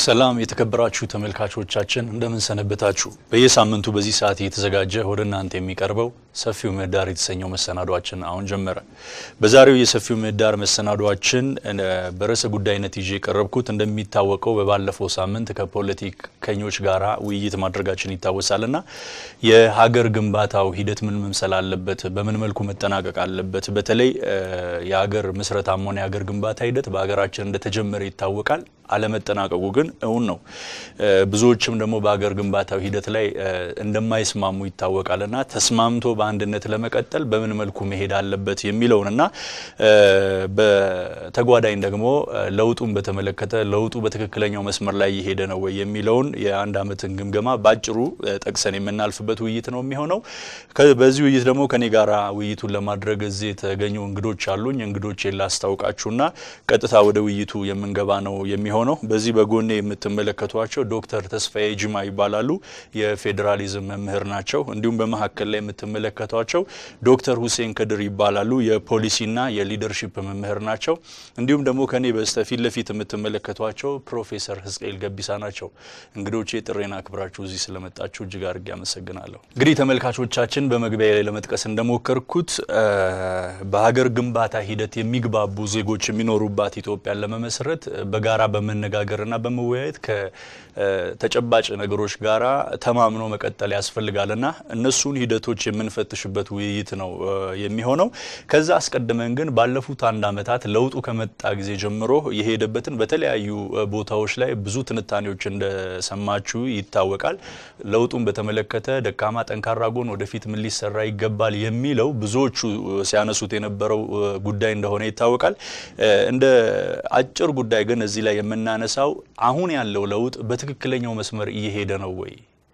ሰላም የተከበራችሁ ተመልካቾቻችን እንደምን ሰነበታችሁ። በየሳምንቱ በዚህ ሰዓት እየተዘጋጀ ወደ እናንተ የሚቀርበው ሰፊው ምህዳር የተሰኘው መሰናዷችን አሁን ጀመረ። በዛሬው የሰፊው ምህዳር መሰናዷችን በርዕሰ ጉዳይነት ይዤ የቀረብኩት እንደሚታወቀው በባለፈው ሳምንት ከፖለቲከኞች ጋራ ውይይት ማድረጋችን ይታወሳልና የሀገር ግንባታው ሂደት ምን መምሰል አለበት፣ በምን መልኩ መጠናቀቅ አለበት፣ በተለይ የሀገር ምስረታም ሆነ የሀገር ግንባታ ሂደት በሀገራችን እንደተጀመረ ይታወቃል። አለመጠናቀቁ ግን እውን ነው። ብዙዎችም ደግሞ በሀገር ግንባታው ሂደት ላይ እንደማይስማሙ ይታወቃልና ተስማምቶ በአንድነት ለመቀጠል በምን መልኩ መሄድ አለበት የሚለውንና በተጓዳኝ ደግሞ ለውጡን በተመለከተ ለውጡ በትክክለኛው መስመር ላይ እየሄደ ነው ወይ የሚለውን የአንድ ዓመትን ግምገማ ባጭሩ ጠቅሰን የምናልፍበት ውይይት ነው የሚሆነው። በዚህ ውይይት ደግሞ ከኔ ጋራ ውይይቱን ለማድረግ እዚህ የተገኙ እንግዶች አሉኝ። እንግዶቼን ላስታውቃችሁና ቀጥታ ወደ ውይይቱ የምንገባ ነው የሚሆነው ሆነው በዚህ በጎኔ የምትመለከቷቸው ዶክተር ተስፋዬ ጅማ ይባላሉ። የፌዴራሊዝም መምህር ናቸው። እንዲሁም በመካከል ላይ የምትመለከቷቸው ዶክተር ሁሴን ከድር ይባላሉ። የፖሊሲና የሊደርሺፕ መምህር ናቸው። እንዲሁም ደግሞ ከኔ በስተፊት ለፊት የምትመለከቷቸው ፕሮፌሰር ህዝቅኤል ገቢሳ ናቸው። እንግዶቼ ጥሬና አክብራችሁ እዚህ ስለመጣችሁ እጅግ አድርጌ አመሰግናለሁ። እንግዲህ ተመልካቾቻችን በመግቢያ ላይ ለመጥቀስ እንደሞከርኩት በሀገር ግንባታ ሂደት የሚግባቡ ዜጎች የሚኖሩባት ኢትዮጵያን ለመመስረት በጋራ በመነጋገርና በመወያየት ከተጨባጭ ነገሮች ጋራ ተማምኖ መቀጠል ያስፈልጋልና እነሱን ሂደቶች የምንፈትሽበት ውይይት ነው የሚሆነው። ከዛ አስቀድመን ግን ባለፉት አንድ ዓመታት ለውጡ ከመጣ ጊዜ ጀምሮ የሄደበትን በተለያዩ ቦታዎች ላይ ብዙ ትንታኔዎች እንደሰማችሁ ይታወቃል። ለውጡን በተመለከተ ደካማ፣ ጠንካራ ጎን፣ ወደፊት ምን ሊሰራ ይገባል የሚለው ብዙዎቹ ሲያነሱት የነበረው ጉዳይ እንደሆነ ይታወቃል። እንደ አጭር ጉዳይ ግን እዚህ ላይ የምናነሳው አሁን ያለው ለውጥ በትክክለኛው መስመር እየሄደ ነው ወይ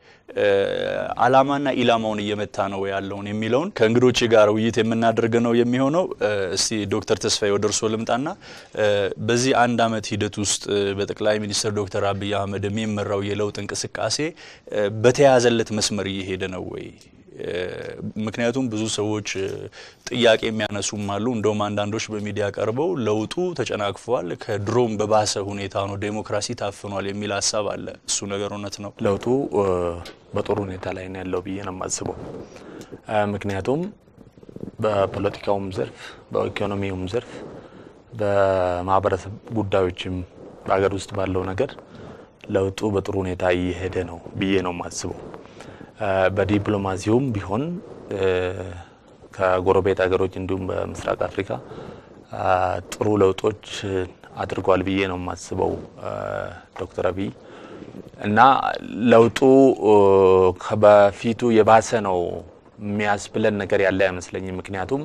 አላማና ኢላማውን እየመታ ነው ያለውን የሚለውን ከእንግዶቼ ጋር ውይይት የምናደርግ ነው የሚሆነው። እስቲ ዶክተር ተስፋዬ ወደ እርስዎ ልምጣና በዚህ አንድ ዓመት ሂደት ውስጥ በጠቅላይ ሚኒስትር ዶክተር አብይ አህመድ የሚመራው የለውጥ እንቅስቃሴ በተያያዘለት መስመር እየሄደ ነው ወይ? ምክንያቱም ብዙ ሰዎች ጥያቄ የሚያነሱም አሉ። እንደውም አንዳንዶች በሚዲያ ቀርበው ለውጡ ተጨናቅፏል፣ ከድሮም በባሰ ሁኔታ ነው፣ ዴሞክራሲ ታፍኗል የሚል ሀሳብ አለ። እሱ ነገር እውነት ነው? ለውጡ በጥሩ ሁኔታ ላይ ነው ያለው ብዬ ነው የማስበው። ምክንያቱም በፖለቲካውም ዘርፍ፣ በኢኮኖሚውም ዘርፍ፣ በማህበረሰብ ጉዳዮችም በሀገር ውስጥ ባለው ነገር ለውጡ በጥሩ ሁኔታ እየሄደ ነው ብዬ ነው የማስበው። በዲፕሎማሲውም ቢሆን ከጎረቤት ሀገሮች እንዲሁም በምስራቅ አፍሪካ ጥሩ ለውጦች አድርጓል ብዬ ነው የማስበው ዶክተር አብይ እና ለውጡ ከበፊቱ የባሰ ነው የሚያስብለን ነገር ያለ አይመስለኝም። ምክንያቱም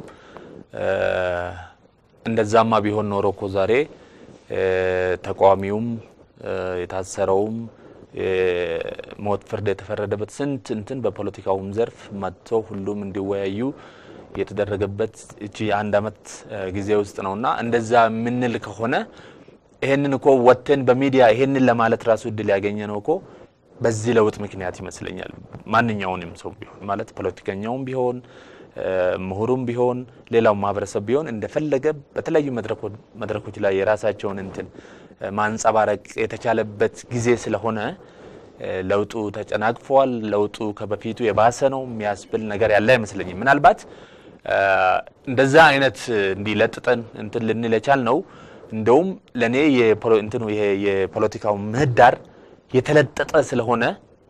እንደዛማ ቢሆን ኖሮ እኮ ዛሬ ተቃዋሚውም የታሰረውም ሞት ፍርድ የተፈረደበት ስንት እንትን በፖለቲካውም ዘርፍ መጥቶ ሁሉም እንዲወያዩ የተደረገበት እቺ የአንድ ዓመት ጊዜ ውስጥ ነው እና እንደዛ የምንል ከሆነ ይሄንን እኮ ወጥተን በሚዲያ ይሄንን ለማለት ራሱ እድል ያገኘ ነው እኮ በዚህ ለውጥ ምክንያት ይመስለኛል። ማንኛውንም ሰው ቢሆን ማለት ፖለቲከኛውም ቢሆን ምሁሩም ቢሆን ሌላው ማህበረሰብ ቢሆን እንደፈለገ በተለያዩ መድረኮች ላይ የራሳቸውን እንትን ማንጸባረቅ የተቻለበት ጊዜ ስለሆነ ለውጡ ተጨናግፏል፣ ለውጡ ከበፊቱ የባሰ ነው የሚያስብል ነገር ያለ አይመስለኝም። ምናልባት እንደዛ አይነት እንዲለጥጠን እንትን ልንል የቻል ነው። እንደውም ለእኔ እንትኑ ይሄ የፖለቲካው ምህዳር የተለጠጠ ስለሆነ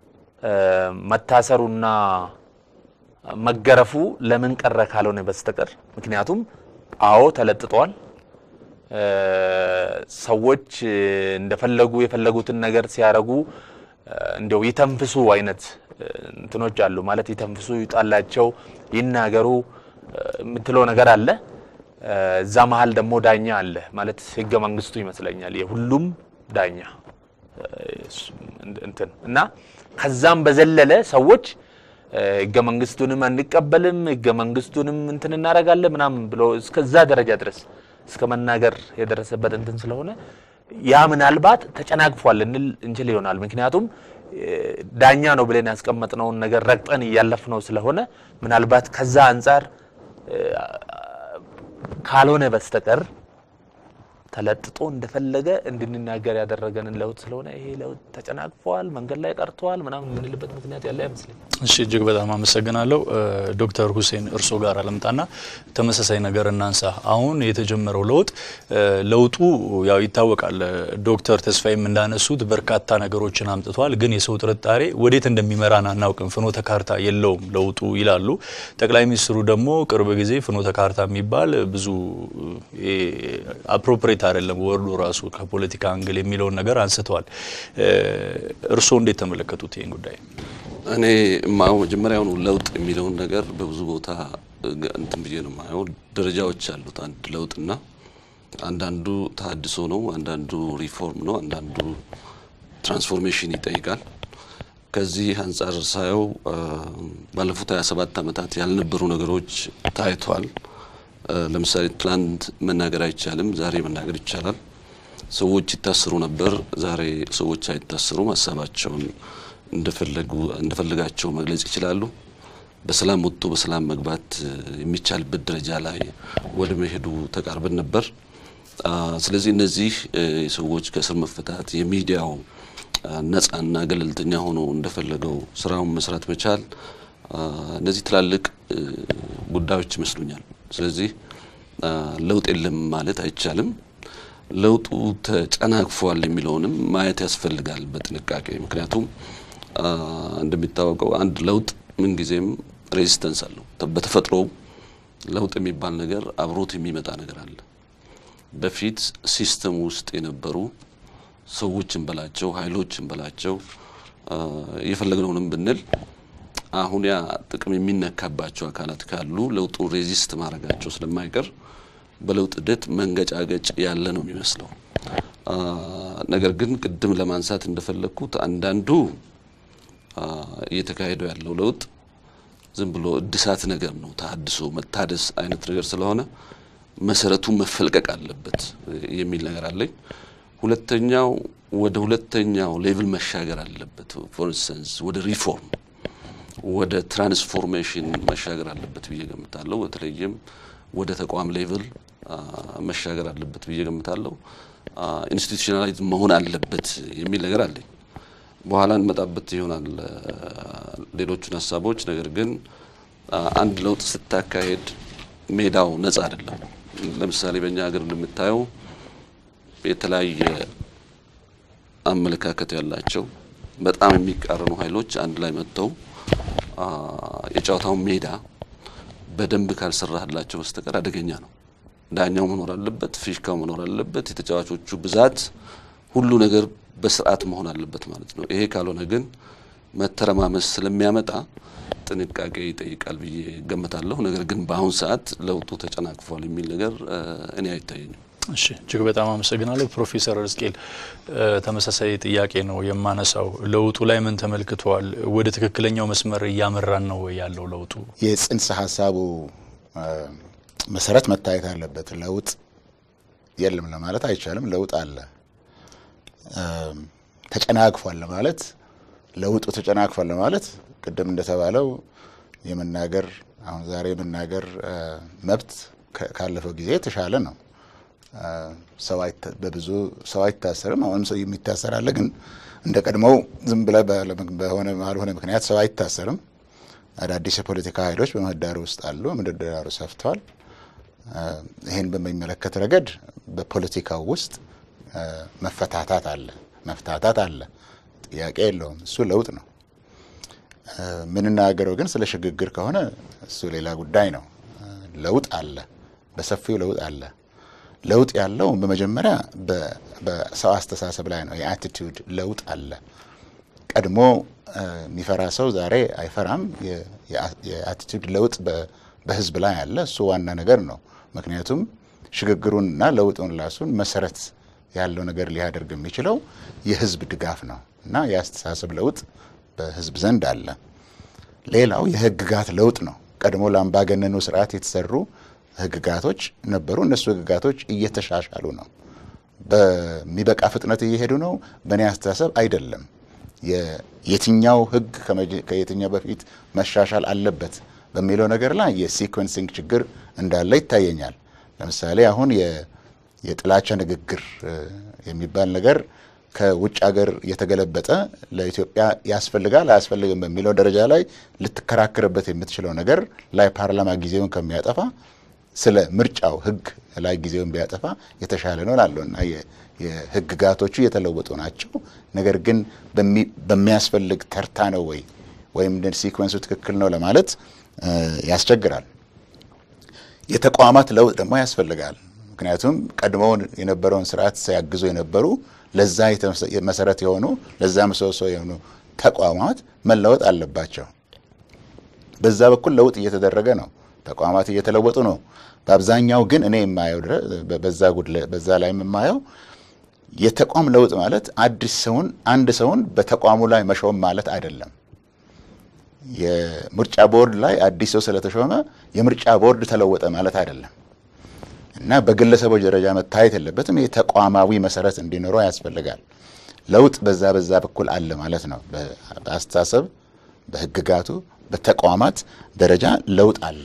መታሰሩና መገረፉ ለምን ቀረ ካልሆነ በስተቀር ምክንያቱም አዎ ተለጥጧል። ሰዎች እንደፈለጉ የፈለጉትን ነገር ሲያረጉ እንደው ይተንፍሱ አይነት እንትኖች አሉ። ማለት ይተንፍሱ፣ ይውጣላቸው፣ ይናገሩ የምትለው ነገር አለ። እዛ መሀል ደግሞ ዳኛ አለ። ማለት ህገ መንግስቱ ይመስለኛል የሁሉም ዳኛ እንትን እና ከዛም በዘለለ ሰዎች ህገ መንግስቱንም አንቀበልም ህገ መንግስቱንም እንትን እናደርጋለን ምናምን ብሎ እስከዛ ደረጃ ድረስ እስከ መናገር የደረሰበት እንትን ስለሆነ ያ ምናልባት ተጨናግፏል እንል እንችል ይሆናል። ምክንያቱም ዳኛ ነው ብለን ያስቀመጥነውን ነገር ረግጠን እያለፍነው ስለሆነ ምናልባት ከዛ አንጻር ካልሆነ በስተቀር ተለጥጦ እንደፈለገ እንድንናገር ያደረገንን ለውጥ ስለሆነ ይሄ ለውጥ ተጨናቅፈዋል፣ መንገድ ላይ ቀርተዋል ምናምን የምንልበት ምክንያት ያለ አይመስለኝ። እሺ እጅግ በጣም አመሰግናለሁ ዶክተር ሁሴን እርሶ ጋር አለምጣና ተመሳሳይ ነገር እናንሳ። አሁን የተጀመረው ለውጥ ለውጡ ያው ይታወቃል። ዶክተር ተስፋዬም እንዳነሱት በርካታ ነገሮችን አምጥቷል። ግን የሰው ጥርጣሬ ወዴት እንደሚመራን አናውቅም፣ ፍኖተ ካርታ የለውም ለውጡ ይላሉ። ጠቅላይ ሚኒስትሩ ደግሞ ቅርብ ጊዜ ፍኖተ ካርታ የሚባል ብዙ አፕሮፕሬት አይደለም ወርዱ ራሱ ከፖለቲካ አንግል የሚለውን ነገር አንስተዋል። እርስዎ እንዴት ተመለከቱት ይህን ጉዳይ? እኔ ማው መጀመሪያውኑ ለውጥ የሚለውን ነገር በብዙ ቦታ እንትን ብዬ ነው ማየው። ደረጃዎች አሉት አንድ ለውጥና አንዳንዱ ተሀድሶ ነው፣ አንዳንዱ ሪፎርም ነው፣ አንዳንዱ ትራንስፎርሜሽን ይጠይቃል። ከዚህ አንጻር ሳየው ባለፉት 27 ዓመታት ያልነበሩ ነገሮች ታይቷል። ለምሳሌ ትላንት መናገር አይቻልም፣ ዛሬ መናገር ይቻላል። ሰዎች ይታሰሩ ነበር፣ ዛሬ ሰዎች አይታሰሩም። ሀሳባቸውን እንደፈለጋቸው መግለጽ ይችላሉ። በሰላም ወጥቶ በሰላም መግባት የሚቻልበት ደረጃ ላይ ወደ መሄዱ ተቃርበን ነበር። ስለዚህ እነዚህ የሰዎች ከእስር መፈታት፣ የሚዲያው ነጻና ገለልተኛ ሆኖ እንደፈለገው ስራውን መስራት መቻል፣ እነዚህ ትላልቅ ጉዳዮች ይመስሉኛል። ስለዚህ ለውጥ የለም ማለት አይቻልም። ለውጡ ተጨናግፏል የሚለውንም ማየት ያስፈልጋል በጥንቃቄ ምክንያቱም እንደሚታወቀው አንድ ለውጥ ምንጊዜም ሬዚስተንስ አለው። በተፈጥሮው ለውጥ የሚባል ነገር አብሮት የሚመጣ ነገር አለ። በፊት ሲስተም ውስጥ የነበሩ ሰዎችን በላቸው ኃይሎችን በላቸው የፈለግነውንም ብንል አሁን ያ ጥቅም የሚነካባቸው አካላት ካሉ ለውጡ ሬዚስት ማድረጋቸው ስለማይቀር በለውጥ ሂደት መንገጫገጭ ያለ ነው የሚመስለው። ነገር ግን ቅድም ለማንሳት እንደፈለግኩት አንዳንዱ እየተካሄደው ያለው ለውጥ ዝም ብሎ እድሳት ነገር ነው፣ ተሀድሶ መታደስ አይነት ነገር ስለሆነ መሰረቱ መፈልቀቅ አለበት የሚል ነገር አለኝ። ሁለተኛው ወደ ሁለተኛው ሌቭል መሻገር አለበት። ፎር ኢንስተንስ ወደ ሪፎርም ወደ ትራንስፎርሜሽን መሻገር አለበት ብዬ ገምታለሁ። በተለይም ወደ ተቋም ሌቭል መሻገር አለበት ብዬ ገምታለሁ። ኢንስቲቱሽናላይዝ መሆን አለበት የሚል ነገር አለኝ። በኋላ እንመጣበት ይሆናል ሌሎቹን ሀሳቦች። ነገር ግን አንድ ለውጥ ስታካሄድ ሜዳው ነጻ አይደለም። ለምሳሌ በእኛ ሀገር እንደምታየው የተለያየ አመለካከት ያላቸው በጣም የሚቃረኑ ኃይሎች አንድ ላይ መጥተው የጨዋታውን ሜዳ በደንብ ካልሰራህላቸው በስተቀር አደገኛ ነው። ዳኛው መኖር አለበት፣ ፊሽካው መኖር አለበት፣ የተጫዋቾቹ ብዛት፣ ሁሉ ነገር በስርዓት መሆን አለበት ማለት ነው። ይሄ ካልሆነ ግን መተረማመስ ስለሚያመጣ ጥንቃቄ ይጠይቃል ብዬ ገምታለሁ። ነገር ግን በአሁን ሰዓት ለውጡ ተጨናቅፏል የሚል ነገር እኔ አይታየኝም። እሺ እጅግ በጣም አመሰግናለሁ ፕሮፌሰር እዝቅኤል ተመሳሳይ ጥያቄ ነው የማነሳው። ለውጡ ላይ ምን ተመልክተዋል? ወደ ትክክለኛው መስመር እያመራን ነው ወይ ያለው ለውጡ? የጽንሰ ሀሳቡ መሰረት መታየት አለበት። ለውጥ የለም ለማለት አይቻልም። ለውጥ አለ። ተጨናግፏል ለማለት ለውጡ ተጨናግፏል ለማለት ቅድም እንደተባለው የመናገር አሁን ዛሬ የመናገር መብት ካለፈው ጊዜ የተሻለ ነው። በብዙ ሰው አይታሰርም። አሁንም ሰው የሚታሰር አለ። ግን እንደ ቀድሞው ዝም ብለ በሆነ ባልሆነ ምክንያት ሰው አይታሰርም። አዳዲስ የፖለቲካ ኃይሎች በምህዳሩ ውስጥ አሉ። ምህዳሩ ሰፍተዋል። ይህን በሚመለከት ረገድ በፖለቲካው ውስጥ መፈታታት አለ፣ መፍታታት አለ። ጥያቄ የለውም። እሱ ለውጥ ነው። የምንናገረው ግን ስለ ሽግግር ከሆነ እሱ ሌላ ጉዳይ ነው። ለውጥ አለ፣ በሰፊው ለውጥ አለ። ለውጥ ያለው በመጀመሪያ በሰው አስተሳሰብ ላይ ነው። የአቲቲዩድ ለውጥ አለ። ቀድሞ የሚፈራ ሰው ዛሬ አይፈራም። የአቲቲዩድ ለውጥ በህዝብ ላይ አለ። እሱ ዋና ነገር ነው። ምክንያቱም ሽግግሩንና ለውጡን ላሱን መሰረት ያለው ነገር ሊያደርግ የሚችለው የህዝብ ድጋፍ ነው እና የአስተሳሰብ ለውጥ በህዝብ ዘንድ አለ። ሌላው የህግጋት ለውጥ ነው። ቀድሞ ለአምባገነኑ ስርዓት የተሰሩ ህግጋቶች ነበሩ። እነሱ ህግጋቶች እየተሻሻሉ ነው። በሚበቃ ፍጥነት እየሄዱ ነው። በእኔ አስተሳሰብ አይደለም። የትኛው ህግ ከየትኛው በፊት መሻሻል አለበት በሚለው ነገር ላይ የሲኮንሲንግ ችግር እንዳለ ይታየኛል። ለምሳሌ አሁን የጥላቻ ንግግር የሚባል ነገር ከውጭ ሀገር የተገለበጠ ለኢትዮጵያ ያስፈልጋል አያስፈልግም በሚለው ደረጃ ላይ ልትከራከርበት የምትችለው ነገር ላይ ፓርላማ ጊዜውን ከሚያጠፋ ስለ ምርጫው ሕግ ላይ ጊዜውን ቢያጠፋ የተሻለ ነው እላለሁ እና የሕግጋቶቹ የተለወጡ ናቸው። ነገር ግን በሚያስፈልግ ተርታ ነው ወይ ወይም ሲኮንሱ ትክክል ነው ለማለት ያስቸግራል። የተቋማት ለውጥ ደግሞ ያስፈልጋል። ምክንያቱም ቀድሞውን የነበረውን ስርዓት ሲያግዙ የነበሩ ለዛ መሰረት የሆኑ ለዛ ምሰሶ የሆኑ ተቋማት መለወጥ አለባቸው። በዛ በኩል ለውጥ እየተደረገ ነው። ተቋማት እየተለወጡ ነው። በአብዛኛው ግን እኔ የማየው በዛ ላይ የማየው የተቋም ለውጥ ማለት አዲስ ሰውን አንድ ሰውን በተቋሙ ላይ መሾም ማለት አይደለም። የምርጫ ቦርድ ላይ አዲስ ሰው ስለተሾመ የምርጫ ቦርድ ተለወጠ ማለት አይደለም እና በግለሰቦች ደረጃ መታየት የለበትም። ይህ ተቋማዊ መሰረት እንዲኖረው ያስፈልጋል። ለውጥ በዛ በዛ በኩል አለ ማለት ነው። በአስተሳሰብ፣ በህግጋቱ፣ በተቋማት ደረጃ ለውጥ አለ።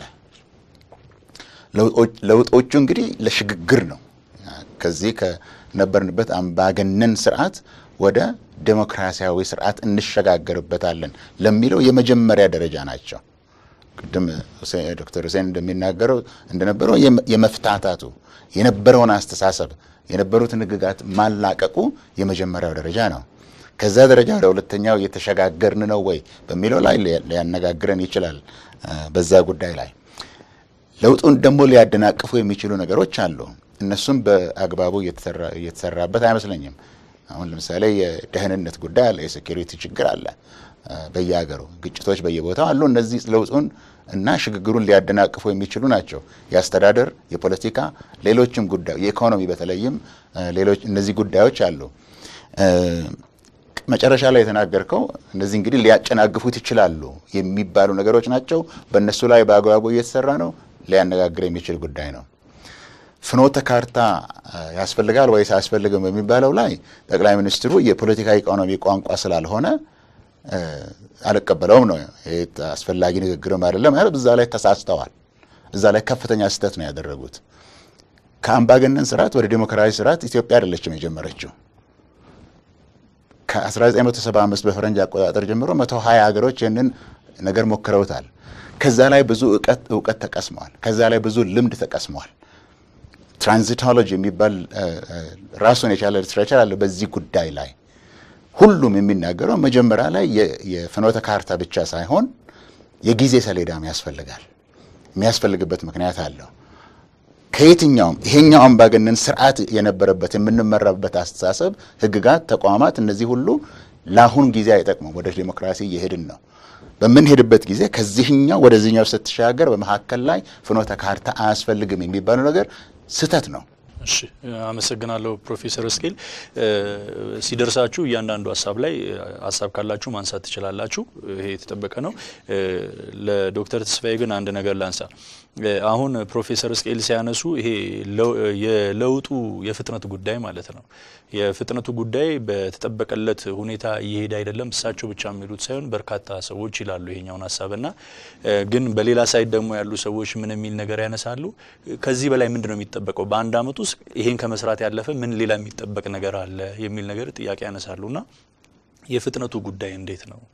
ለውጦቹ እንግዲህ ለሽግግር ነው። ከዚህ ከነበርንበት አምባገነን ስርዓት ወደ ዴሞክራሲያዊ ስርዓት እንሸጋገርበታለን ለሚለው የመጀመሪያ ደረጃ ናቸው። ቅድም ዶክተር ሁሴን እንደሚናገረው እንደነበረው የመፍታታቱ የነበረውን አስተሳሰብ የነበሩትን ህግጋት ማላቀቁ የመጀመሪያው ደረጃ ነው። ከዛ ደረጃ ወደ ሁለተኛው እየተሸጋገርን ነው ወይ በሚለው ላይ ሊያነጋግረን ይችላል። በዛ ጉዳይ ላይ ለውጡን ደግሞ ሊያደናቅፉ የሚችሉ ነገሮች አሉ። እነሱም በአግባቡ እየተሰራበት አይመስለኝም። አሁን ለምሳሌ የደህንነት ጉዳይ አለ፣ የሴኪሪቲ ችግር አለ በየሀገሩ ግጭቶች በየቦታው አሉ። እነዚህ ለውጡን እና ሽግግሩን ሊያደናቅፉ የሚችሉ ናቸው። የአስተዳደር፣ የፖለቲካ፣ ሌሎችም ጉዳዮች የኢኮኖሚ በተለይም ሌሎች እነዚህ ጉዳዮች አሉ። መጨረሻ ላይ የተናገርከው እነዚህ እንግዲህ ሊያጨናግፉት ይችላሉ የሚባሉ ነገሮች ናቸው። በእነሱ ላይ በአግባቡ እየተሰራ ነው። ሊያነጋግር የሚችል ጉዳይ ነው። ፍኖተ ካርታ ያስፈልጋል ወይስ አያስፈልግም የሚባለው ላይ ጠቅላይ ሚኒስትሩ የፖለቲካ ኢኮኖሚ ቋንቋ ስላልሆነ አልቀበለውም ነው። አስፈላጊ ንግግርም አይደለም። እዛ ላይ ተሳስተዋል። እዛ ላይ ከፍተኛ ስህተት ነው ያደረጉት። ከአምባገነን ስርዓት ወደ ዴሞክራሲ ስርዓት ኢትዮጵያ አይደለችም የጀመረችው። ከ1975 በፈረንጅ አቆጣጠር ጀምሮ 120 ሀገሮች ይህንን ነገር ሞክረውታል። ከዛ ላይ ብዙ እውቀት ተቀስመዋል። ከዛ ላይ ብዙ ልምድ ተቀስመዋል። ትራንዚቶሎጂ የሚባል ራሱን የቻለ ሊትሬቸር አለ በዚህ ጉዳይ ላይ ሁሉም የሚናገረው መጀመሪያ ላይ የፍኖተ ካርታ ብቻ ሳይሆን የጊዜ ሰሌዳም ያስፈልጋል። የሚያስፈልግበት ምክንያት አለው። ከየትኛውም ይሄኛው አምባገነን ስርዓት የነበረበት የምንመራበት አስተሳሰብ፣ ህግጋት፣ ተቋማት እነዚህ ሁሉ ለአሁን ጊዜ አይጠቅሙም። ወደ ዲሞክራሲ እየሄድን ነው። በምንሄድበት ጊዜ ከዚህኛው ወደዚህኛው ስትሻገር በመካከል ላይ ፍኖተ ካርታ አያስፈልግም የሚባለው ነገር ስህተት ነው። እሺ አመሰግናለሁ ፕሮፌሰር እስኬል ሲደርሳችሁ እያንዳንዱ ሀሳብ ላይ ሀሳብ ካላችሁ ማንሳት ትችላላችሁ። ይሄ የተጠበቀ ነው። ለዶክተር ተስፋዬ ግን አንድ ነገር ላንሳ። አሁን ፕሮፌሰር እስኬል ሲያነሱ ይሄ የለውጡ የፍጥነት ጉዳይ ማለት ነው። የፍጥነቱ ጉዳይ በተጠበቀለት ሁኔታ እየሄደ አይደለም። እሳቸው ብቻ የሚሉት ሳይሆን በርካታ ሰዎች ይላሉ ይሄኛውን ሀሳብና ግን በሌላ ሳይድ ደግሞ ያሉ ሰዎች ምን የሚል ነገር ያነሳሉ። ከዚህ በላይ ምንድን ነው የሚጠበቀው? በአንድ አመት ውስጥ ይሄን ከመስራት ያለፈ ምን ሌላ የሚጠበቅ ነገር አለ የሚል ነገር ጥያቄ ያነሳሉና የፍጥነቱ ጉዳይ እንዴት ነው?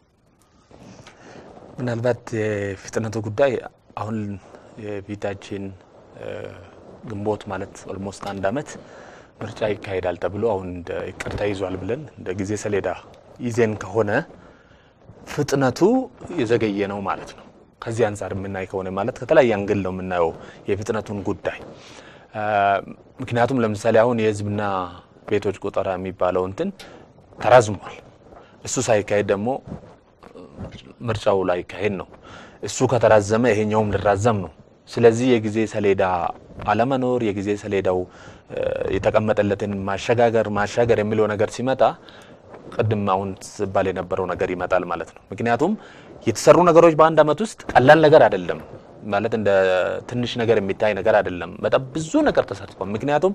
ምናልባት የፍጥነቱ ጉዳይ አሁን የፊታችን ግንቦት ማለት ኦልሞስት አንድ አመት ምርጫ ይካሄዳል ተብሎ አሁን እንደ እቅድ ተይዟል ብለን እንደ ጊዜ ሰሌዳ ይዜን ከሆነ ፍጥነቱ የዘገየ ነው ማለት ነው። ከዚህ አንጻር የምናይ ከሆነ ማለት ከተለያየ አንግል ነው የምናየው የፍጥነቱን ጉዳይ። ምክንያቱም ለምሳሌ አሁን የህዝብና ቤቶች ቆጠራ የሚባለው እንትን ተራዝሟል። እሱ ሳይካሄድ ደግሞ ምርጫው ላይ ካሄድ ነው። እሱ ከተራዘመ ይሄኛውም ሊራዘም ነው። ስለዚህ የጊዜ ሰሌዳ አለመኖር የጊዜ ሰሌዳው የተቀመጠለትን ማሸጋገር ማሻገር የሚለው ነገር ሲመጣ ቅድም አሁን ሲባል የነበረው ነገር ይመጣል ማለት ነው። ምክንያቱም የተሰሩ ነገሮች በአንድ አመት ውስጥ ቀላል ነገር አይደለም ማለት እንደ ትንሽ ነገር የሚታይ ነገር አይደለም። በጣም ብዙ ነገር ተሰርቷል። ምክንያቱም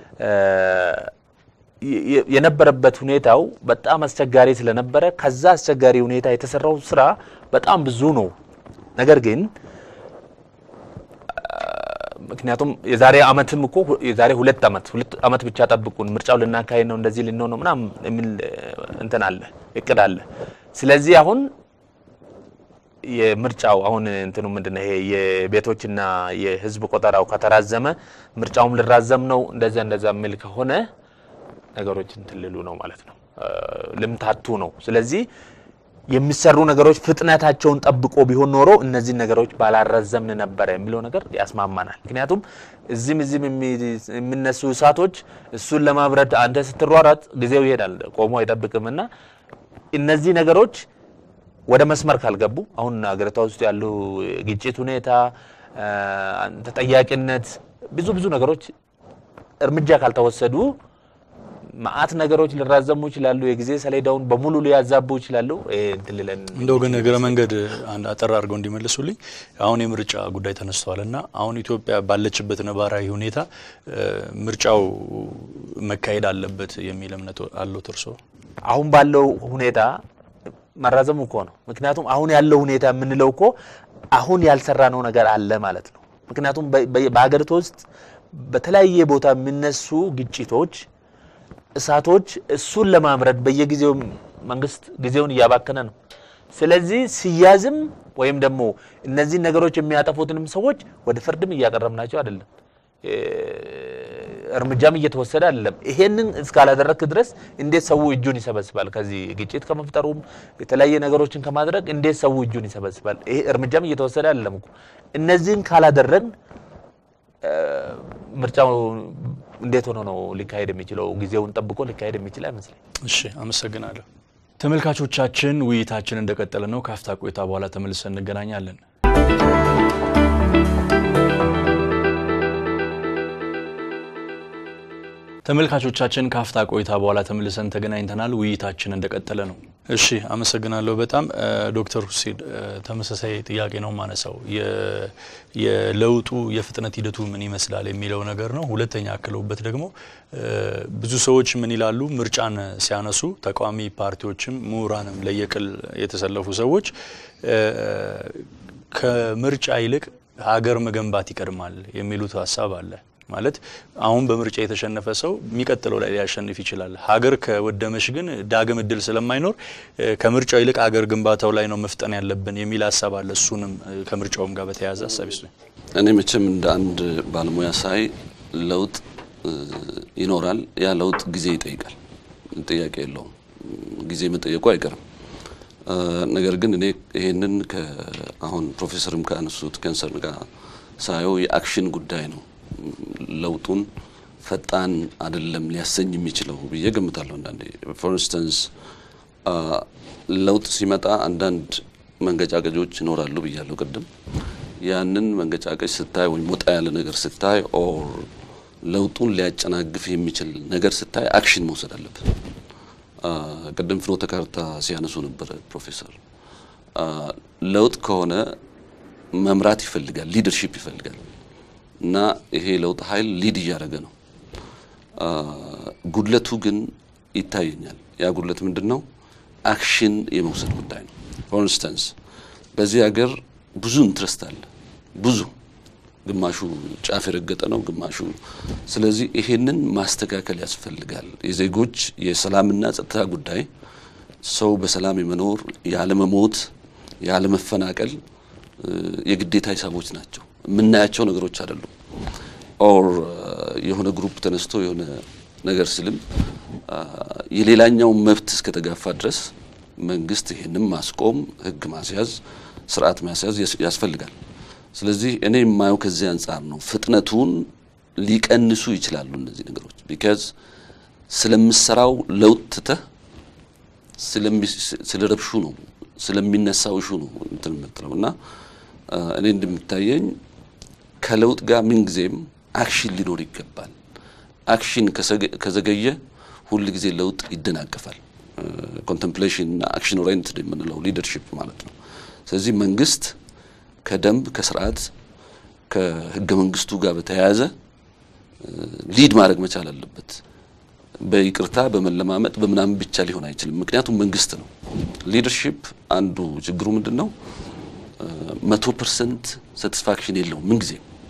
የነበረበት ሁኔታው በጣም አስቸጋሪ ስለነበረ ከዛ አስቸጋሪ ሁኔታ የተሰራው ስራ በጣም ብዙ ነው። ነገር ግን ምክንያቱም የዛሬ አመትም እኮ የዛሬ ሁለት አመት ሁለት አመት ብቻ ጠብቁን ምርጫው ልናካሄድ ነው እንደዚህ ልንሆን ነው ምናምን የሚል እንትን አለ እቅድ አለ። ስለዚህ አሁን የምርጫው አሁን እንትኑ ምንድነው ይሄ የቤቶችና የህዝብ ቆጠራው ከተራዘመ ምርጫውም ልራዘም ነው እንደዛ እንደዛ የሚል ከሆነ ነገሮች እንትን ሊሉ ነው ማለት ነው፣ ልምታቱ ነው። ስለዚህ የሚሰሩ ነገሮች ፍጥነታቸውን ጠብቆ ቢሆን ኖሮ እነዚህን ነገሮች ባላረዘምን ነበረ የሚለው ነገር ያስማማናል። ምክንያቱም እዚህም እዚህም የሚነሱ እሳቶች እሱን ለማብረድ አንተ ስትሯሯጥ ጊዜው ይሄዳል፣ ቆሞ አይጠብቅም እና እነዚህ ነገሮች ወደ መስመር ካልገቡ አሁን ሀገሪቷ ውስጥ ያሉ ግጭት ሁኔታ፣ ተጠያቂነት፣ ብዙ ብዙ ነገሮች እርምጃ ካልተወሰዱ መዓት ነገሮች ሊራዘሙ ይችላሉ። የጊዜ ሰሌዳውን በሙሉ ሊያዛቡ ይችላሉ። እንትን ሊለን እንደው ግን እግረ መንገድ አንድ አጠር አድርገው እንዲመልሱልኝ አሁን የምርጫ ጉዳይ ተነስተዋል እና አሁን ኢትዮጵያ ባለችበት ነባራዊ ሁኔታ ምርጫው መካሄድ አለበት የሚል እምነት አለው እርስዎ? አሁን ባለው ሁኔታ መራዘሙ እኮ ነው። ምክንያቱም አሁን ያለው ሁኔታ የምንለው እኮ አሁን ያልሰራነው ነገር አለ ማለት ነው። ምክንያቱም በሀገሪቱ ውስጥ በተለያየ ቦታ የሚነሱ ግጭቶች እሳቶች እሱን ለማምረድ በየጊዜው መንግስት ጊዜውን እያባከነ ነው። ስለዚህ ሲያዝም ወይም ደግሞ እነዚህን ነገሮች የሚያጠፉትንም ሰዎች ወደ ፍርድም እያቀረብናቸው አይደለም፣ እርምጃም እየተወሰደ አይደለም። ይሄንን እስካላደረግክ ድረስ እንዴት ሰው እጁን ይሰበስባል? ከዚህ ግጭት ከመፍጠሩም የተለያየ ነገሮችን ከማድረግ እንዴት ሰው እጁን ይሰበስባል? ይሄ እርምጃም እየተወሰደ አይደለም እኮ። እነዚህን ካላደረግን ምርጫው እንዴት ሆኖ ነው ሊካሄድ የሚችለው? ጊዜውን ጠብቆ ሊካሄድ የሚችል አይመስለኝ። እሺ፣ አመሰግናለሁ። ተመልካቾቻችን ውይይታችን እንደቀጠለ ነው። ካፍታ ቆይታ በኋላ ተመልሰን እንገናኛለን። ተመልካቾቻችን ካፍታ ቆይታ በኋላ ተመልሰን ተገናኝተናል። ውይይታችን እንደቀጠለ ነው። እሺ አመሰግናለሁ በጣም ዶክተር ሁሴን ተመሳሳይ ጥያቄ ነው ማነሳው የለውጡ የፍጥነት ሂደቱ ምን ይመስላል የሚለው ነገር ነው። ሁለተኛ አክለውበት ደግሞ ብዙ ሰዎች ምን ይላሉ፣ ምርጫን ሲያነሱ ተቃዋሚ ፓርቲዎችም ምሁራንም ለየቅል የተሰለፉ ሰዎች ከምርጫ ይልቅ ሀገር መገንባት ይቀድማል የሚሉት ሀሳብ አለ። ማለት አሁን በምርጫ የተሸነፈ ሰው የሚቀጥለው ላይ ሊያሸንፍ ይችላል። ሀገር ከወደመሽ ግን ዳግም እድል ስለማይኖር ከምርጫው ይልቅ ሀገር ግንባታው ላይ ነው መፍጠን ያለብን የሚል ሀሳብ አለ። እሱንም ከምርጫውም ጋር በተያያዘ ሀሳብ ይስ እኔ መቼም እንደ አንድ ባለሙያ ሳይ ለውጥ ይኖራል። ያ ለውጥ ጊዜ ይጠይቃል፣ ጥያቄ የለውም። ጊዜ መጠየቁ አይቀርም። ነገር ግን እኔ ይሄንን አሁን ፕሮፌሰርም ካነሱት ከንሰርን ጋር ሳየው የአክሽን ጉዳይ ነው ለውጡን ፈጣን አይደለም ሊያሰኝ የሚችለው ብዬ ገምታለሁ። አንዳንዴ ፎር ኢንስተንስ ለውጥ ሲመጣ አንዳንድ መንገጫገጮች ይኖራሉ ብያለሁ ቅድም። ያንን መንገጫገጭ ስታይ ወይም ወጣ ያለ ነገር ስታይ ኦር ለውጡን ሊያጨናግፍ የሚችል ነገር ስታይ አክሽን መውሰድ አለብን። ቅድም ፍኖተ ካርታ ሲያነሱ ነበረ ፕሮፌሰር። ለውጥ ከሆነ መምራት ይፈልጋል፣ ሊደርሺፕ ይፈልጋል እና ይሄ ለውጥ ኃይል ሊድ እያደረገ ነው። ጉድለቱ ግን ይታየኛል። ያ ጉድለት ምንድን ነው? አክሽን የመውሰድ ጉዳይ ነው። ፎር ኢንስተንስ በዚህ ሀገር ብዙ ኢንትረስት አለ፣ ብዙ ግማሹ ጫፍ የረገጠ ነው፣ ግማሹ ስለዚህ ይሄንን ማስተካከል ያስፈልጋል። የዜጎች የሰላምና ጸጥታ ጉዳይ ሰው በሰላም የመኖር ያለመሞት፣ ያለመፈናቀል የግዴታ ሂሳቦች ናቸው። የምናያቸው ነገሮች አይደሉም። ኦር የሆነ ግሩፕ ተነስቶ የሆነ ነገር ስልም የሌላኛው መብት እስከተጋፋ ድረስ መንግስት ይሄንም ማስቆም፣ ህግ ማስያዝ፣ ስርዓት ማስያዝ ያስፈልጋል። ስለዚህ እኔ የማየው ከዚህ አንጻር ነው። ፍጥነቱን ሊቀንሱ ይችላሉ እነዚህ ነገሮች ቢካዝ ስለምሰራው ለውጥ ትተህ ስለ ረብሹ ነው ስለሚነሳው እሹ ነው እንትን የምትለው እና እኔ እንደሚታየኝ ከለውጥ ጋር ምንጊዜም አክሽን ሊኖር ይገባል። አክሽን ከዘገየ ሁል ጊዜ ለውጥ ይደናቀፋል። ኮንተምፕሌሽን እና አክሽን ኦሪየንትድ የምንለው ሊደርሺፕ ማለት ነው። ስለዚህ መንግስት ከደንብ ከስርዓት ከህገ መንግስቱ ጋር በተያያዘ ሊድ ማድረግ መቻል አለበት። በይቅርታ በመለማመጥ በምናምን ብቻ ሊሆን አይችልም። ምክንያቱም መንግስት ነው። ሊደርሺፕ አንዱ ችግሩ ምንድን ነው? መቶ ፐርሰንት ሳቲስፋክሽን የለውም ምንጊዜም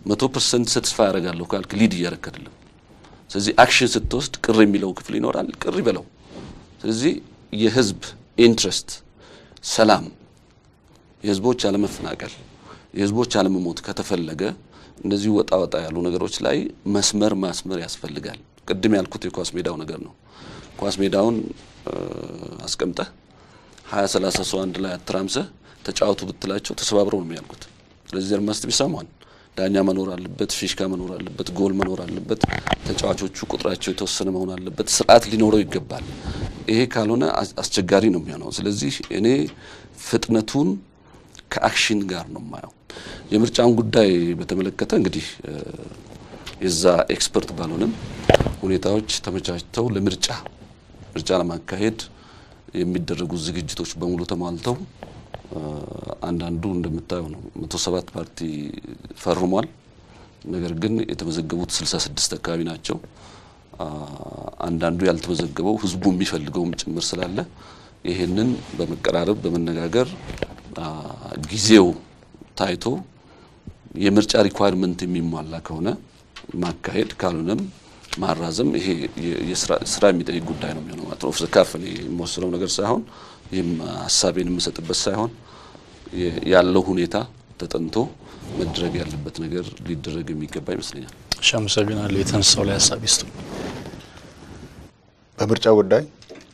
መቶ ፐርሰንት ሰትስፋይ ያደርጋለሁ ካልክ ሊድ እያደረክ አይደለም። ስለዚህ አክሽን ስትወስድ ቅር የሚለው ክፍል ይኖራል፣ ቅር ይበለው። ስለዚህ የህዝብ ኢንትረስት ሰላም፣ የህዝቦች አለመፈናቀል፣ የህዝቦች አለመሞት ከተፈለገ እንደዚህ ወጣ ወጣ ያሉ ነገሮች ላይ መስመር ማስመር ያስፈልጋል። ቅድም ያልኩት የኳስ ሜዳው ነገር ነው። ኳስ ሜዳውን አስቀምጠህ ሀያ ሰላሳ ሰው አንድ ላይ አተራምሰህ ተጫወቱ ብትላቸው ተሰባብረው ነው የሚያልቁት። ስለዚህ ዘር መስት ቢሰማን ዳኛ መኖር አለበት፣ ፊሽካ መኖር አለበት፣ ጎል መኖር አለበት። ተጫዋቾቹ ቁጥራቸው የተወሰነ መሆን አለበት። ስርዓት ሊኖረው ይገባል። ይሄ ካልሆነ አስቸጋሪ ነው የሚሆነው። ስለዚህ እኔ ፍጥነቱን ከአክሽን ጋር ነው የማየው። የምርጫውን ጉዳይ በተመለከተ እንግዲህ የዛ ኤክስፐርት ባልሆንም ሁኔታዎች ተመቻችተው ለምርጫ ምርጫ ለማካሄድ የሚደረጉ ዝግጅቶች በሙሉ ተሟልተው አንዳንዱ እንደምታየው ነው። መቶ ሰባት ፓርቲ ፈርሟል። ነገር ግን የተመዘገቡት ስልሳ ስድስት አካባቢ ናቸው። አንዳንዱ ያልተመዘገበው ህዝቡ የሚፈልገውም ጭምር ስላለ ይሄንን በመቀራረብ በመነጋገር ጊዜው ታይቶ የምርጫ ሪኳየርመንት የሚሟላ ከሆነ ማካሄድ ካልሆነም ማራዘም ይሄ ስራ የሚጠይቅ ጉዳይ ነው የሚሆነው ማለት ነው። ኦፍ ዘ ካፍ እኔ የምወስነው ነገር ሳይሆን ይህም ሀሳቤን የምሰጥበት ሳይሆን ያለው ሁኔታ ተጠንቶ መድረግ ያለበት ነገር ሊደረግ የሚገባ ይመስለኛል። እሺ፣ አመሰግናለሁ። የተነሳው ላይ ሀሳብ ይስጡ። በምርጫው ጉዳይ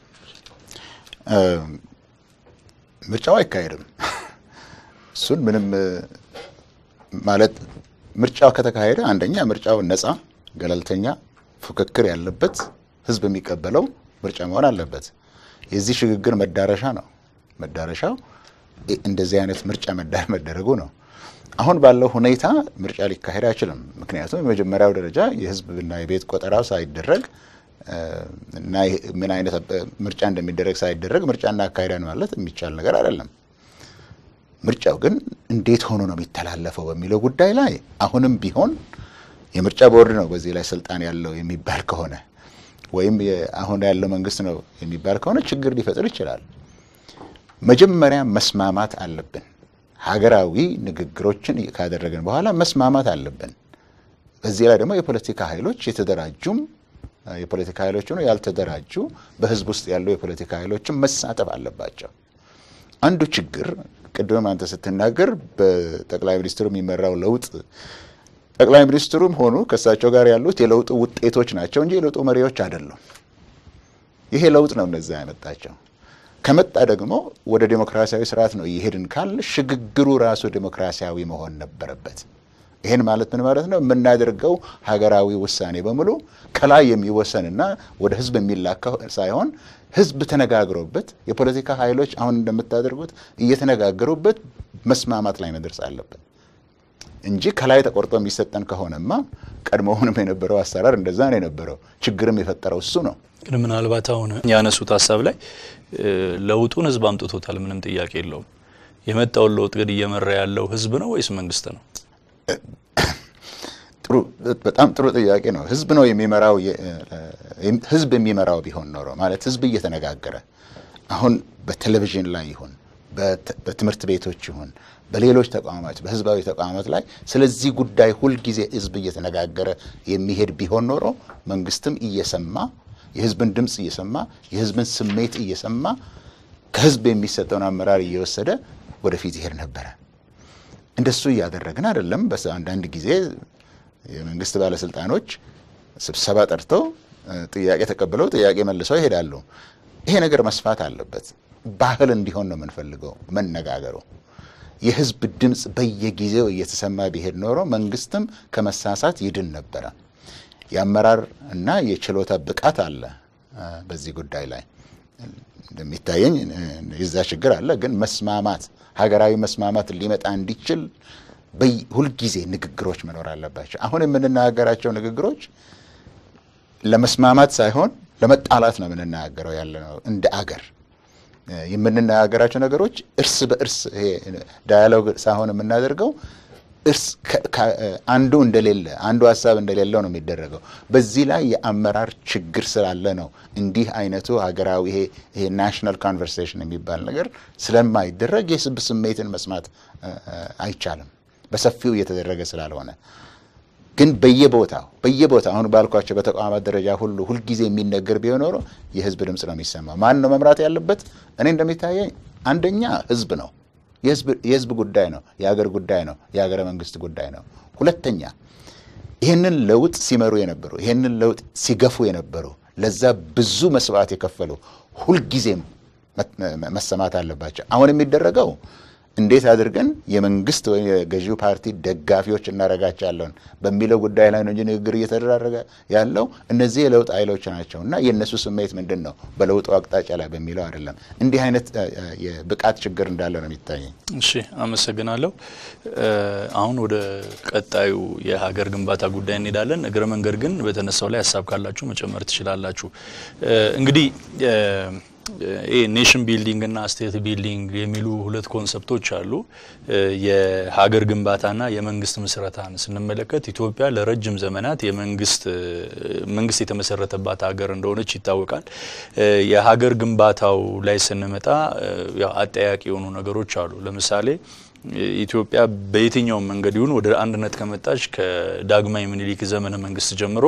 ምርጫው አይካሄድም። እሱን ምንም ማለት ምርጫው ከተካሄደ አንደኛ ምርጫው ነፃ፣ ገለልተኛ፣ ፉክክር ያለበት ህዝብ የሚቀበለው ምርጫ መሆን አለበት። የዚህ ሽግግር መዳረሻ ነው። መዳረሻው እንደዚህ አይነት ምርጫ መደረጉ ነው። አሁን ባለው ሁኔታ ምርጫ ሊካሄድ አይችልም። ምክንያቱም የመጀመሪያው ደረጃ የህዝብና የቤት ቆጠራው ሳይደረግ እና ምን አይነት ምርጫ እንደሚደረግ ሳይደረግ ምርጫ እናካሄዳን ማለት የሚቻል ነገር አይደለም። ምርጫው ግን እንዴት ሆኖ ነው የሚተላለፈው በሚለው ጉዳይ ላይ አሁንም ቢሆን የምርጫ ቦርድ ነው በዚህ ላይ ስልጣን ያለው የሚባል ከሆነ ወይም አሁን ያለው መንግስት ነው የሚባል ከሆነ ችግር ሊፈጥር ይችላል። መጀመሪያ መስማማት አለብን። ሀገራዊ ንግግሮችን ካደረግን በኋላ መስማማት አለብን። በዚህ ላይ ደግሞ የፖለቲካ ኃይሎች የተደራጁም የፖለቲካ ኃይሎች ሆነው ያልተደራጁ በህዝብ ውስጥ ያሉ የፖለቲካ ኃይሎችም መሳተፍ አለባቸው። አንዱ ችግር ቅድም አንተ ስትናገር በጠቅላይ ሚኒስትሩ የሚመራው ለውጥ ጠቅላይ ሚኒስትሩም ሆኑ ከእሳቸው ጋር ያሉት የለውጡ ውጤቶች ናቸው እንጂ የለውጡ መሪዎች አይደሉም። ይሄ ለውጥ ነው እነዛ ያመጣቸው። ከመጣ ደግሞ ወደ ዴሞክራሲያዊ ስርዓት ነው እየሄድን ካል ሽግግሩ ራሱ ዴሞክራሲያዊ መሆን ነበረበት። ይህን ማለት ምን ማለት ነው? የምናደርገው ሀገራዊ ውሳኔ በሙሉ ከላይ የሚወሰንና ወደ ህዝብ የሚላካ ሳይሆን ህዝብ ተነጋግሮበት የፖለቲካ ኃይሎች አሁን እንደምታደርጉት እየተነጋገሩበት መስማማት ላይ መድረስ አለበት እንጂ ከላይ ተቆርጦ የሚሰጠን ከሆነማ ቀድሞውንም የነበረው አሰራር እንደዛ ነው የነበረው። ችግርም የፈጠረው እሱ ነው። ግን ምናልባት አሁን ያነሱት ሀሳብ ላይ ለውጡን ህዝብ አምጥቶታል፣ ምንም ጥያቄ የለውም። የመጣውን ለውጥ ግን እየመራ ያለው ህዝብ ነው ወይስ መንግስት ነው? ጥሩ በጣም ጥሩ ጥያቄ ነው። ህዝብ ነው የሚመራው። ህዝብ የሚመራው ቢሆን ኖሮ ማለት ህዝብ እየተነጋገረ አሁን በቴሌቪዥን ላይ ይሁን በትምህርት ቤቶች ይሁን በሌሎች ተቋማት በህዝባዊ ተቋማት ላይ ስለዚህ ጉዳይ ሁልጊዜ ህዝብ እየተነጋገረ የሚሄድ ቢሆን ኖሮ መንግስትም እየሰማ የህዝብን ድምፅ እየሰማ የህዝብን ስሜት እየሰማ ከህዝብ የሚሰጠውን አመራር እየወሰደ ወደፊት ይሄድ ነበረ። እንደሱ እያደረግን አይደለም። አንዳንድ ጊዜ የመንግስት ባለስልጣኖች ስብሰባ ጠርተው ጥያቄ ተቀብለው ጥያቄ መልሰው ይሄዳሉ። ይሄ ነገር መስፋት አለበት። ባህል እንዲሆን ነው የምንፈልገው መነጋገሩ። የህዝብ ድምፅ በየጊዜው እየተሰማ ቢሄድ ኖሮ መንግስትም ከመሳሳት ይድን ነበረ። የአመራር እና የችሎታ ብቃት አለ በዚህ ጉዳይ ላይ እንደሚታየኝ የዛ ችግር አለ። ግን መስማማት ሀገራዊ መስማማት ሊመጣ እንዲችል ሁልጊዜ ንግግሮች መኖር አለባቸው። አሁን የምንናገራቸው ንግግሮች ለመስማማት ሳይሆን ለመጣላት ነው የምንናገረው ያለ ነው። እንደ አገር የምንናገራቸው ነገሮች እርስ በእርስ ዳያሎግ ሳይሆን የምናደርገው እርስ አንዱ እንደሌለ አንዱ ሀሳብ እንደሌለው ነው የሚደረገው። በዚህ ላይ የአመራር ችግር ስላለ ነው እንዲህ አይነቱ ሀገራዊ ይሄ ይሄ ናሽናል ኮንቨርሴሽን የሚባል ነገር ስለማይደረግ የህዝብ ስሜትን መስማት አይቻልም፣ በሰፊው እየተደረገ ስላልሆነ። ግን በየቦታው በየቦታው አሁን ባልኳቸው በተቋማት ደረጃ ሁሉ ሁልጊዜ የሚነገር ቢሆን ኖሮ የህዝብ ድምፅ ነው የሚሰማው። ማን ነው መምራት ያለበት? እኔ እንደሚታየኝ አንደኛ ህዝብ ነው። የህዝብ ጉዳይ ነው። የሀገር ጉዳይ ነው። የሀገረ መንግስት ጉዳይ ነው። ሁለተኛ ይህንን ለውጥ ሲመሩ የነበሩ ይህንን ለውጥ ሲገፉ የነበሩ ለዛ ብዙ መስዋዕት የከፈሉ ሁልጊዜም መሰማት አለባቸው። አሁን የሚደረገው እንዴት አድርገን የመንግስት ወይም የገዢው ፓርቲ ደጋፊዎች እናደርጋቸዋለን በሚለው ጉዳይ ላይ ነው እንጂ ንግግር እየተደራረገ ያለው እነዚህ የለውጥ ኃይሎች ናቸው እና የእነሱ ስሜት ምንድን ነው በለውጡ አቅጣጫ ላይ በሚለው አይደለም። እንዲህ አይነት የብቃት ችግር እንዳለ ነው የሚታየኝ። እሺ፣ አመሰግናለሁ። አሁን ወደ ቀጣዩ የሀገር ግንባታ ጉዳይ እንሄዳለን። እግረ መንገድ ግን በተነሳው ላይ ሀሳብ ካላችሁ መጨመር ትችላላችሁ። እንግዲህ ይህ ኔሽን ቢልዲንግ እና ስቴት ቢልዲንግ የሚሉ ሁለት ኮንሰፕቶች አሉ። የሀገር ግንባታና የመንግስት ምስረታን ስንመለከት ኢትዮጵያ ለረጅም ዘመናት የመንግስት መንግስት የተመሰረተባት ሀገር እንደሆነች ይታወቃል። የሀገር ግንባታው ላይ ስንመጣ ያው አጠያቂ የሆኑ ነገሮች አሉ። ለምሳሌ ኢትዮጵያ በየትኛውም መንገድ ይሁን ወደ አንድነት ከመጣች ከዳግማዊ ምኒልክ ዘመነ መንግስት ጀምሮ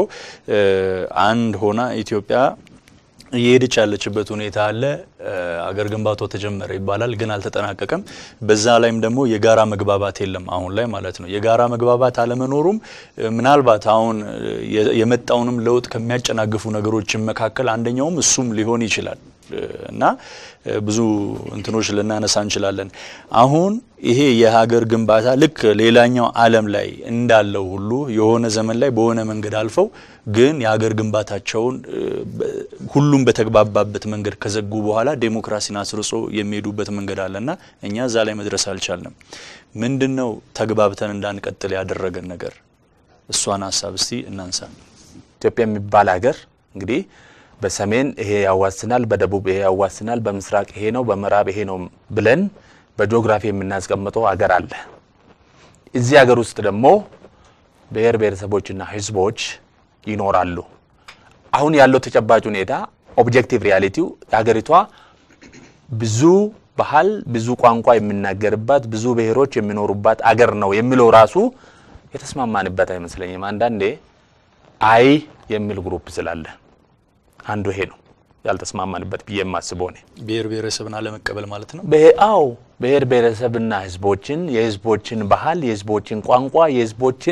አንድ ሆና ኢትዮጵያ እየሄደች ያለችበት ሁኔታ አለ። አገር ግንባታው ተጀመረ ይባላል፣ ግን አልተጠናቀቀም። በዛ ላይም ደግሞ የጋራ መግባባት የለም አሁን ላይ ማለት ነው። የጋራ መግባባት አለመኖሩም ምናልባት አሁን የመጣውንም ለውጥ ከሚያጨናግፉ ነገሮችን መካከል አንደኛውም እሱም ሊሆን ይችላል እና ብዙ እንትኖች ልናነሳ እንችላለን። አሁን ይሄ የሀገር ግንባታ ልክ ሌላኛው ዓለም ላይ እንዳለው ሁሉ የሆነ ዘመን ላይ በሆነ መንገድ አልፈው ግን የሀገር ግንባታቸውን ሁሉም በተግባባበት መንገድ ከዘጉ በኋላ ዴሞክራሲን አስርጾ የሚሄዱበት መንገድ አለና እኛ እዛ ላይ መድረስ አልቻልንም። ምንድን ነው ተግባብተን እንዳንቀጥል ያደረገን ነገር? እሷን ሀሳብ እስቲ እናንሳ። ኢትዮጵያ የሚባል ሀገር እንግዲህ በሰሜን ይሄ ያዋስናል፣ በደቡብ ይሄ ያዋስናል፣ በምስራቅ ይሄ ነው፣ በምዕራብ ይሄ ነው ብለን በጂኦግራፊ የምናስቀምጠው ሀገር አለ። እዚህ ሀገር ውስጥ ደግሞ ብሔር ብሔረሰቦችና ሕዝቦች ይኖራሉ። አሁን ያለው ተጨባጭ ሁኔታ ኦብጀክቲቭ ሪያሊቲው የሀገሪቷ ብዙ ባህል፣ ብዙ ቋንቋ የሚናገርባት ብዙ ብሔሮች የሚኖሩባት አገር ነው የሚለው ራሱ የተስማማንበት አይመስለኝም። አንዳንዴ አይ የሚል ግሩፕ ስላለ አንዱ ይሄ ነው ያልተስማማንበት ብዬ የማስበው እኔ ብሔር ብሔረሰብን አለመቀበል ማለት ነው። አዎ ብሔር ብሔረሰብና ህዝቦችን የህዝቦችን ባህል የህዝቦችን ቋንቋ የህዝቦችን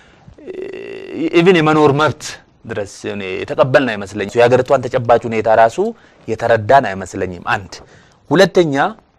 ኢቭን የመኖር መብት ድረስ እኔ የተቀበልን አይመስለኝም። የሀገሪቷን ተጨባጭ ሁኔታ ራሱ የተረዳን አይመስለኝም። አንድ ሁለተኛ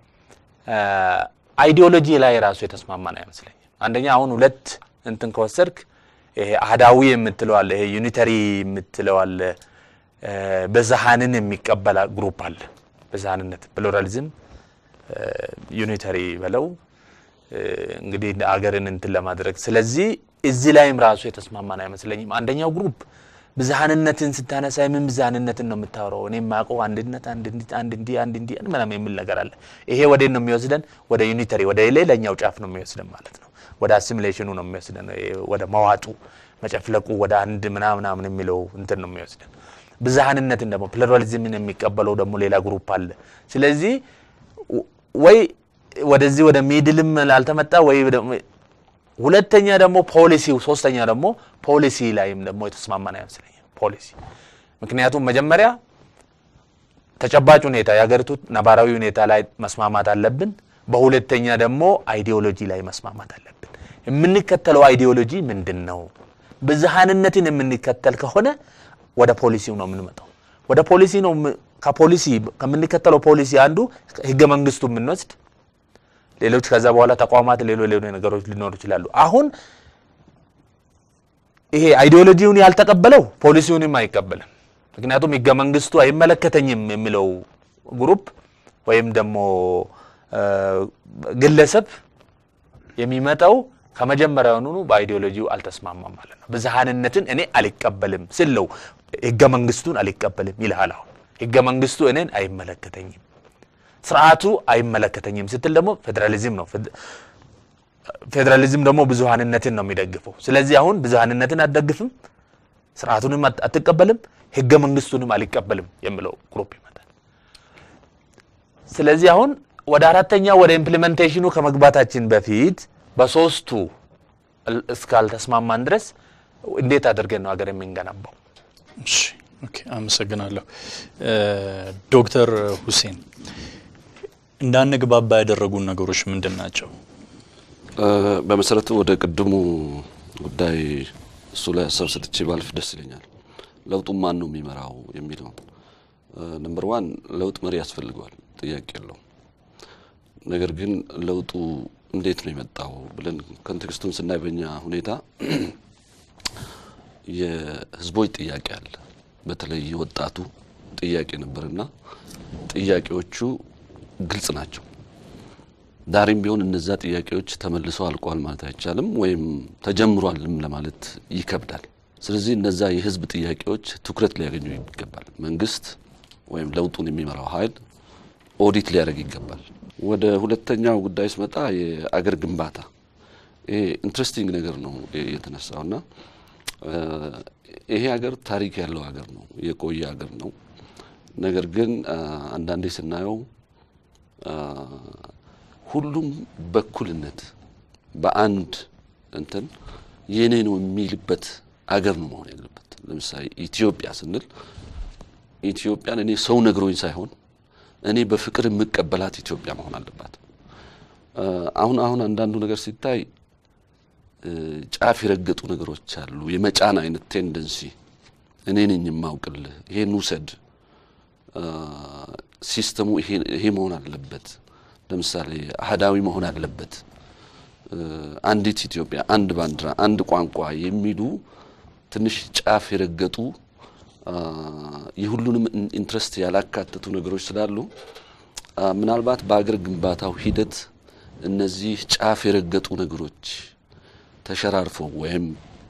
አይዲዮሎጂ ላይ ራሱ የተስማማን አይመስለኝም። አንደኛ አሁን ሁለት እንትን ከወሰድክ ይሄ አህዳዊ የምትለው አለ፣ ይሄ ዩኒተሪ የምትለው አለ በዛሃንን የሚቀበል ግሩፕ አለ። በዛሃንነት ፕሉራሊዝም ዩኒተሪ በለው እንግዲህ አገርን እንትን ለማድረግ ስለዚህ እዚህ ላይም ራሱ የተስማማን አይመስለኝም። አንደኛው ግሩፕ ብዝሃንነትን ስታነሳ የምን ብዝሃንነትን ነው የምታወራው? እኔ የማውቀው አንድነት፣ አንድ እንዲህ አንድ እንዲህ ምናምን የሚል ነገር አለ። ይሄ ወዴት ነው የሚወስደን? ወደ ዩኒተሪ ወደ ሌላኛው ጫፍ ነው የሚወስደን ማለት ነው። ወደ አሲሚሌሽኑ ነው የሚወስደን፣ ወደ መዋጡ መጨፍለቁ፣ ወደ አንድ ምናምናምን የሚለው እንትን ነው የሚወስደን። ብዝሃንነትን ደግሞ ፕሉራሊዝምን የሚቀበለው ደግሞ ሌላ ግሩፕ አለ። ስለዚህ ወይ ወደዚህ ወደ ሚድልም ላልተመጣ ወይ ሁለተኛ ደግሞ ፖሊሲው፣ ሶስተኛ ደግሞ ፖሊሲ ላይም ደግሞ የተስማማን አይመስለኝም። ፖሊሲ ምክንያቱም መጀመሪያ ተጨባጭ ሁኔታ የሀገሪቱ ነባራዊ ሁኔታ ላይ መስማማት አለብን። በሁለተኛ ደግሞ አይዲዮሎጂ ላይ መስማማት አለብን። የምንከተለው አይዲዮሎጂ ምንድን ነው? ብዝሃንነትን የምንከተል ከሆነ ወደ ፖሊሲው ነው የምንመጣው። ወደ ፖሊሲ ነው ከፖሊሲ ከምንከተለው ፖሊሲ አንዱ ህገ መንግስቱ የምንወስድ ሌሎች ከዛ በኋላ ተቋማት ሌሎች ሌሎች ነገሮች ሊኖሩ ይችላሉ። አሁን ይሄ አይዲዮሎጂውን ያልተቀበለው ፖሊሲውንም አይቀበልም። ምክንያቱም ህገ መንግስቱ አይመለከተኝም የሚለው ግሩፕ ወይም ደግሞ ግለሰብ የሚመጣው ከመጀመሪያውኑ በአይዲዮሎጂው አልተስማማም ማለት ነው። ብዝሃንነትን እኔ አልቀበልም ስለው ህገ መንግስቱን አልቀበልም ይልሃል። አሁን ህገ መንግስቱ እኔን አይመለከተኝም ስርዓቱ አይመለከተኝም ስትል ደግሞ ፌዴራሊዝም ነው። ፌዴራሊዝም ደግሞ ብዙሃንነትን ነው የሚደግፈው። ስለዚህ አሁን ብዙሃንነትን አትደግፍም፣ ስርዓቱንም አትቀበልም፣ ህገ መንግስቱንም አልቀበልም የሚለው ግሩፕ ይመጣል። ስለዚህ አሁን ወደ አራተኛ ወደ ኢምፕሊሜንቴሽኑ ከመግባታችን በፊት በሶስቱ እስካልተስማማን ድረስ እንዴት አድርገን ነው ሀገር የምንገነባው? እሺ ኦኬ፣ አመሰግናለሁ ዶክተር ሁሴን። እንዳንግባባ ያደረጉን ነገሮች ምንድን ናቸው? በመሰረቱ ወደ ቅድሙ ጉዳይ እሱ ላይ ሀሳብ ሰጥቼ ባልፍ ደስ ይለኛል። ለውጡን ማን ነው የሚመራው የሚለው ነምበር ዋን ለውጥ መሪ ያስፈልገዋል፣ ጥያቄ የለው። ነገር ግን ለውጡ እንዴት ነው የመጣው ብለን ኮንቴክስቱን ስናይ በኛ ሁኔታ የህዝቦች ጥያቄ አለ። በተለይ የወጣቱ ጥያቄ ነበርና ጥያቄዎቹ ግልጽ ናቸው። ዳሬም ቢሆን እነዛ ጥያቄዎች ተመልሰው አልቋል ማለት አይቻልም፣ ወይም ተጀምሯልም ለማለት ይከብዳል። ስለዚህ እነዛ የህዝብ ጥያቄዎች ትኩረት ሊያገኙ ይገባል። መንግስት ወይም ለውጡን የሚመራው ኃይል ኦዲት ሊያደርግ ይገባል። ወደ ሁለተኛው ጉዳይ ስመጣ የአገር ግንባታ ይሄ ኢንትረስቲንግ ነገር ነው የተነሳውና ይሄ ሀገር ታሪክ ያለው ሀገር ነው፣ የቆየ ሀገር ነው። ነገር ግን አንዳንዴ ስናየው ሁሉም በኩልነት በአንድ እንትን የኔ ነው የሚልበት አገር ነው መሆን ያለበት። ለምሳሌ ኢትዮጵያ ስንል ኢትዮጵያን እኔ ሰው ነግሮኝ ሳይሆን እኔ በፍቅር የምቀበላት ኢትዮጵያ መሆን አለባት። አሁን አሁን አንዳንዱ ነገር ሲታይ ጫፍ የረገጡ ነገሮች አሉ። የመጫን አይነት ቴንደንሲ እኔ ነኝ የማውቅልህ፣ ይሄን ውሰድ፣ ሲስተሙ ይሄ መሆን አለበት። ለምሳሌ አህዳዊ መሆን አለበት፣ አንዲት ኢትዮጵያ፣ አንድ ባንዲራ፣ አንድ ቋንቋ የሚሉ ትንሽ ጫፍ የረገጡ የሁሉንም ኢንትረስት ያላካተቱ ነገሮች ስላሉ ምናልባት በአገር ግንባታው ሂደት እነዚህ ጫፍ የረገጡ ነገሮች ተሸራርፈው ወይም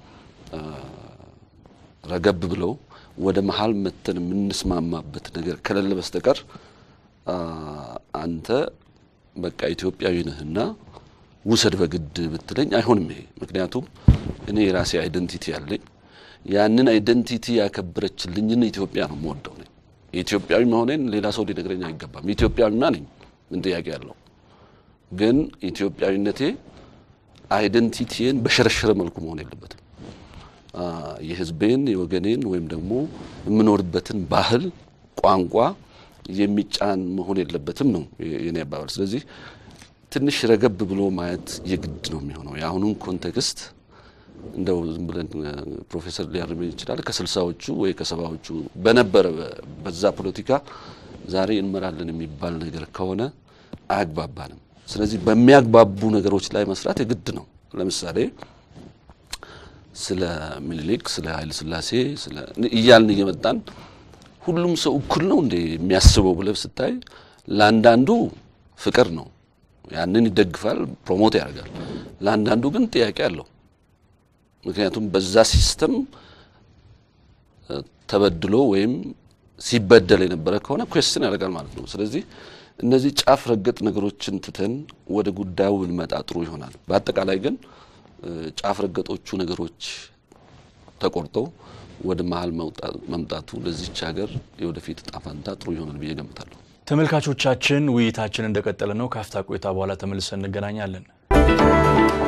ረገብ ብለው ወደ መሀል መተን የምንስማማበት ነገር ከሌለ በስተቀር አንተ በቃ ኢትዮጵያዊ ነህና ውሰድ በግድ ብትለኝ አይሆንም። ይሄ ምክንያቱም እኔ የራሴ አይደንቲቲ ያለኝ ያንን አይደንቲቲ ያከበረችልኝን ኢትዮጵያ ነው የምወደው ነኝ። የኢትዮጵያዊ መሆኔን ሌላ ሰው ሊነግረኝ አይገባም። ኢትዮጵያዊማ ነኝ፣ ምን ጥያቄ ያለው? ግን ኢትዮጵያዊነቴ አይደንቲቲን በሸረሸረ መልኩ መሆን የለበትም። የሕዝቤን የወገኔን ወይም ደግሞ የምኖርበትን ባህል፣ ቋንቋ የሚጫን መሆን የለበትም ነው የኔ አባባል። ስለዚህ ትንሽ ረገብ ብሎ ማየት የግድ ነው የሚሆነው የአሁኑን ኮንቴክስት እንደው ዝም ብለን ፕሮፌሰር ሊያርመኝ ይችላል ከስልሳዎቹ ወይ ከሰባዎቹ በነበረ በዛ ፖለቲካ ዛሬ እንመራለን የሚባል ነገር ከሆነ አያግባባንም። ስለዚህ በሚያግባቡ ነገሮች ላይ መስራት የግድ ነው። ለምሳሌ ስለ ምኒልክ፣ ስለ ኃይለ ሥላሴ እያልን እየመጣን ሁሉም ሰው እኩል ነው እንዴ የሚያስበው ብለህ ስታይ ለአንዳንዱ ፍቅር ነው፣ ያንን ይደግፋል፣ ፕሮሞት ያደርጋል። ለአንዳንዱ ግን ጥያቄ አለው። ምክንያቱም በዛ ሲስተም ተበድሎ ወይም ሲበደል የነበረ ከሆነ ኩዌስትን ያደርጋል ማለት ነው። ስለዚህ እነዚህ ጫፍ ረገጥ ነገሮችን ትተን ወደ ጉዳዩ ብንመጣ ጥሩ ይሆናል። በአጠቃላይ ግን ጫፍ ረገጦቹ ነገሮች ተቆርጠው ወደ መሀል መምጣቱ ለዚች ሀገር የወደፊት እጣ ፈንታ ጥሩ ይሆናል ብዬ ገምታለሁ። ተመልካቾቻችን ውይይታችን እንደቀጠለ ነው። ከአፍታ ቆይታ በኋላ ተመልሰን እንገናኛለን።